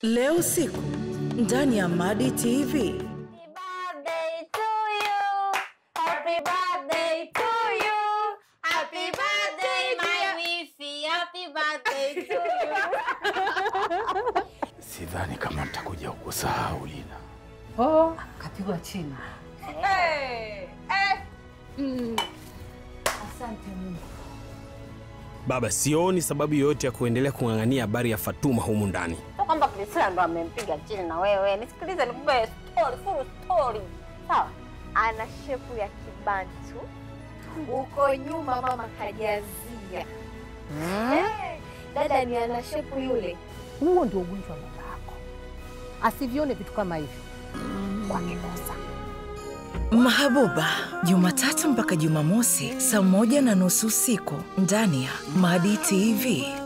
Leo usiku ndani ya Madi TV. birthday to you. Happy birthday to you. Happy birthday, my wifi. Happy birthday to you. Sidhani kama nitakuja kukusahau Lina. Oh, kapigwa chini. hey, hey. Asante Mungu. Baba, sioni sababu yoyote ya kuendelea kung'ang'ania habari ya Fatuma humu ndani. Sio kwamba Priscilla ndo amempiga chini na wewe. Nisikilize nikupe story, full story. Sawa? ana shepu ya kibantu uko nyuma mama kajazia Eh, dada ni ana shepu yule Huo ndio ugonjwa wa baba yako, asivione vitu kama hivi wakikosa. Mahabuba, Jumatatu mpaka Jumamosi saa moja na nusu usiku ndani ya Madi TV.